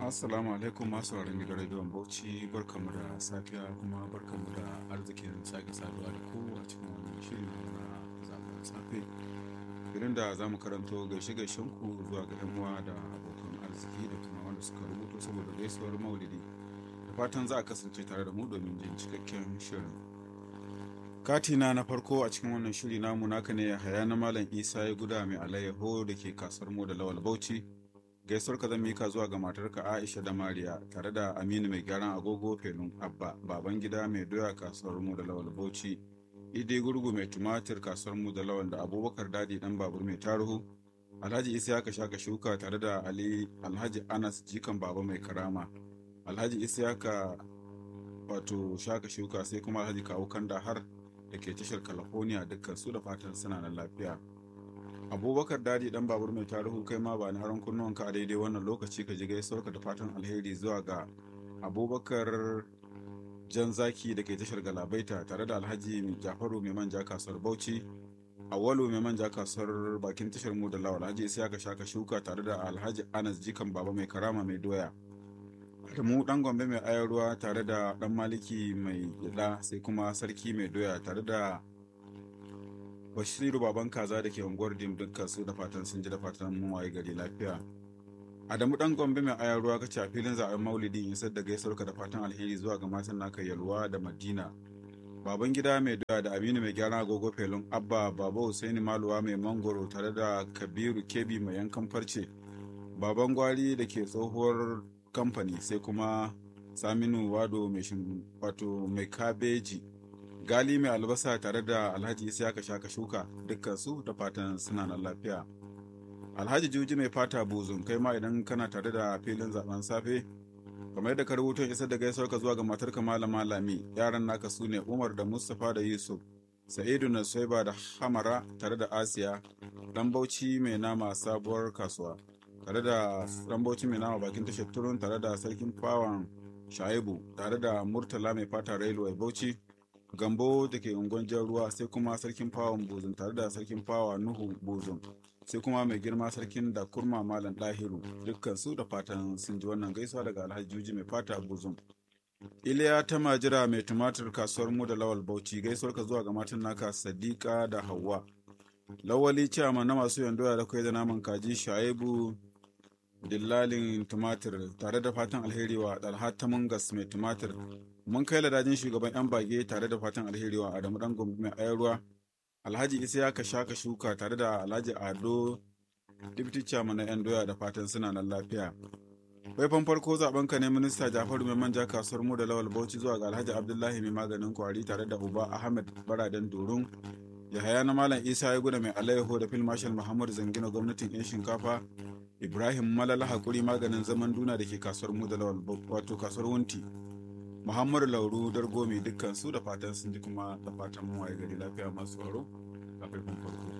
Assalamu alaikum masu sauraron gidan rediyon Bauchi barkamu da safiya kuma barkamu da arzikin sake saduwa da ku a cikin wannan shirin na zaben safe. Irin da za mu karanto gaishe gaishen ku zuwa ga 'yan uwa da abokan arziki da kuma wanda suka rubuto saboda gaisuwar maulidi. Da fatan za a kasance tare da mu domin jin cikakken shirin. Katina na farko a cikin wannan shiri namu naka ne haya na Malam Isa ya guda mai alayyaho da ke kasar mu da Lawal Bauchi. gaisuwar ka zan mika zuwa ga matarka Aisha da Mariya tare da Aminu mai gyaran agogo Felun Abba baban gida mai doya kasuwar mu da Lawal Bauchi Idi gurgu mai tumatir kasuwar mu da Lawal da Abubakar Dadi dan babur mai taruhu Alhaji Isiyaka shaka shuka tare da Ali Alhaji Anas jikan baba mai karama Alhaji Isiyaka wato shaka shuka sai kuma Alhaji Kawu Kanda har da ke tashar California dukkan su da fatan suna nan lafiya. abubakar dadi dan babur mai tarihu kai ma ba ni haran kunnuwanka a daidai wannan lokaci ka ji gaisuwarka da fatan alheri zuwa ga abubakar jan zaki da ke tashar galabaita tare da alhaji jafaru mai manja kasuwar bauchi awalu mai manja kasuwar bakin tashar mu da lawal alhaji isa ka shaka shuka tare da alhaji anas jikan baba mai karama mai doya da mu dan gombe mai ayar ruwa tare da dan maliki mai gida sai kuma sarki mai doya tare da bashiru baban kaza da ke unguwar dim dukkan su da fatan sun ji da fatan mun waye gari lafiya adamu dan gombe mai ayar ruwa kace a filin zaben maulidi in sadda gaisuwarka da fatan alheri zuwa ga matan naka yalwa da madina baban gida mai doya da aminu mai gyaran agogo felun abba baba husaini maluwa mai mangoro tare da kabiru kebi mai yankan farce baban gwari da ke tsohuwar kamfani sai kuma saminu wado mai wato mai kabeji gali mai albasa tare da alhaji isiyaka shaka shuka dukkan su da fatan suna nan lafiya alhaji juji mai fata buzun kai ma idan kana tare da filin zaben safe kamar yadda ka rubuto isar da gaisuwar ka zuwa ga matarka malama lami yaran naka su ne umar da mustapha da yusuf sa'idu na soiba da hamara tare da asiya dan bauchi mai nama sabuwar kasuwa tare da dan bauchi mai nama bakin tashar turun tare da sarkin fawan shaibu tare da murtala mai fata railway bauchi gambo da ke ungon jan ruwa sai kuma sarkin fawon buzun tare da sarkin fawa nuhu buzun sai kuma mai girma sarkin da kurma malam ɗahiru dukkan su da fatan sun ji wannan gaisuwa daga alhaji juji mai fata buzun iliya ta majira mai tumatir kasuwar mu da lawal bauchi gaisuwar ka zuwa ga matan naka sadiqa da hawa lawali ciyama na masu yandoya da kai da naman kaji shaibu dillalin tumatir tare da fatan alheri wa dalhat mungas mai tumatir mun kai ladajin shugaban yan bage tare da fatan alheri wa adamu dan gombe mai ayarwa alhaji isa ya kasha ka shuka tare da alhaji ado deputy chairman na yan doya da fatan suna nan lafiya faifan farko zaben ka ne minista jafaru mai manja kasuwar mu da lawal bauchi zuwa ga alhaji abdullahi mai maganin kwari tare da uba ahmed baraden durun yahaya na malam isa ya guna mai alayyaho da fil marshal muhammad zangina gwamnatin yan shinkafa ibrahim malala hakuri maganin zaman duna da ke kasuwar mu da lawal wato kasuwar wunti muhammadu lauru dargomi dukkan su da fatan sun ji kuma da fatan mu waye gari lafiya masu tsaro a faifan farko